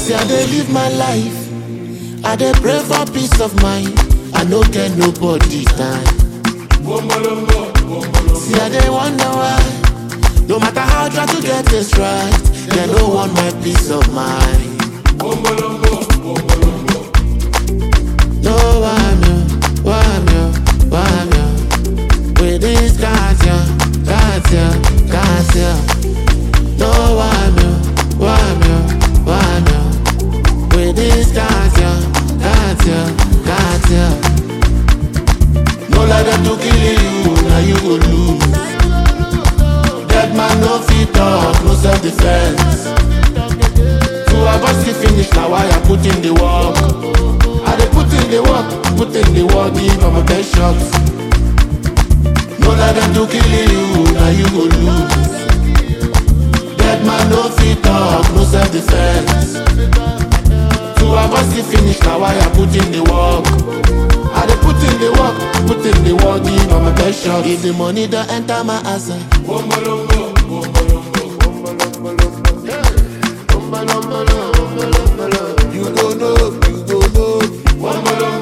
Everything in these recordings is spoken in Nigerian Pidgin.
See, I dey live my life. I dey pray for peace of mind. I no get nobody time. See, I dey wonder why. No matter how I try to get this right, they no want my peace of mind. No, I'm you, I'm you, I'm you. With this Katia, Katia, Katia. No, I'm you, I'm you, I'm you. With this Katia, Katia, Katia. No let them to kill you, now you go lose. Dead man no fit talk, no self defense. To avoid see finish, now why I put in the work. I dey put in the work, put in the work, give am a best shot. No let them to kill you, now you go lose. Dead man no fit talk, no self defense. To avoid see finish, now why I put in the work. I dey put in the work, put in the work, give am a best shot. If the money don't enter my account. You go know, you go know.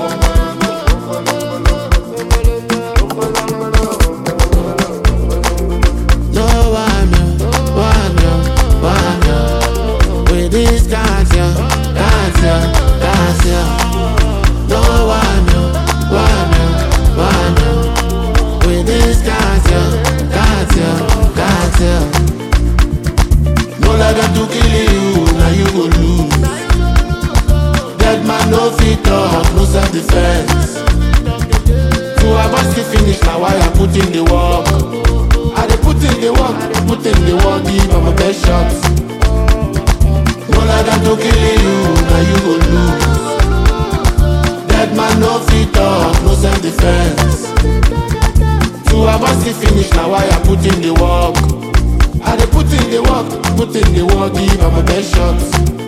No, I'm you, I'm you, I'm you. With this Katia, Katia, Katia. No, I'm you, I'm you, I'm you. With this Katia, Katia, Katia. No let them to kill you, now you go lose. Dead man no fit talk, no self defense. To avoid the finish, now why I put in the work. I dey put in the work, put in the work, give am a best shot. No let them to kill you, now you go lose. Dead man no fit talk, no self defense. To avoid the finish, now why I put in the work. I dey put in the work, put in the work, give am a best shot.